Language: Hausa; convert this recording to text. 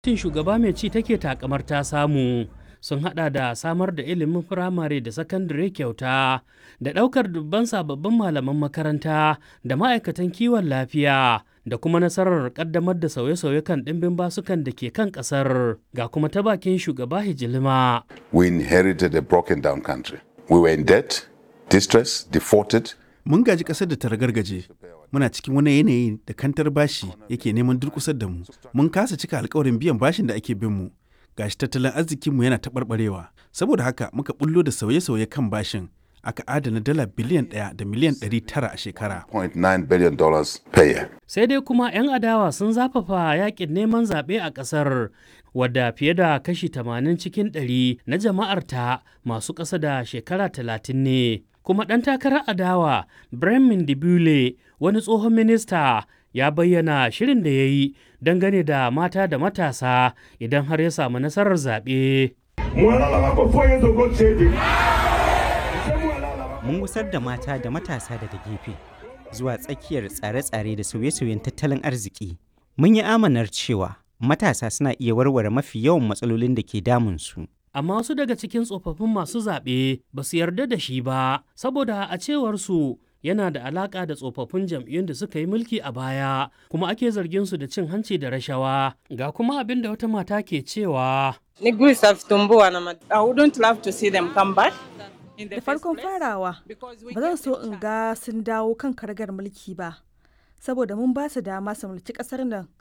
Tin shugaba mai ci take takamar ta samu sun hada da samar da ilimin firamare da sakandare kyauta da ɗaukar dubban sababbin malaman makaranta da ma'aikatan kiwon lafiya da kuma nasarar ƙaddamar da sauye-sauye kan ɗimbin basukan da ke kan ƙasar ga kuma ta bakin shugaba hijilima. We inherited a broken down country. We were in debt, distress, defaulted. Mun gaji ƙasar da ta ragargaje. Muna cikin wani yanayi da kantar bashi yake neman durƙusar da mu. Mun kasa cika alkawarin biyan bashin da ake bin mu. Gashi tattalin arzikinmu yana taɓarɓarewa. Saboda haka muka bullo da sauye-sauye kan bashin. Aka adana dala biliyan ɗaya da miliyan ɗari tara a shekara. $0.9 billion per year. Sai dai kuma 'yan adawa sun zafafa yakin neman zaɓe a ƙasar wadda fiye da kashi 80 cikin 100 na jama'arta masu ƙasa da shekara 30 ne. Kuma ɗan takarar adawa Bremen Dibule wani tsohon minista ya bayyana shirin da ya yi dangane da mata da matasa idan har ya samu nasarar zaɓe. Mun gusar da mata da matasa daga gefe zuwa tsakiyar tsare-tsare da sauye-sauyen tattalin arziki. Mun yi amanar cewa matasa suna iya warware mafi yawan matsalolin da ke damunsu. Amma wasu daga cikin tsofaffin masu zaɓe ba su yarda da shi ba, saboda a cewarsu yana da alaƙa da tsofaffin jam'iyyun da suka yi mulki a baya, kuma ake zargin su da cin hanci da rashawa. Ga kuma abin da wata mata ke cewa. I wouldn't love to see them come back. Da farkon farawa, ba zan so in ga sun dawo kan karagar mulki ba, saboda mun ba su dama su mulki ƙasar nan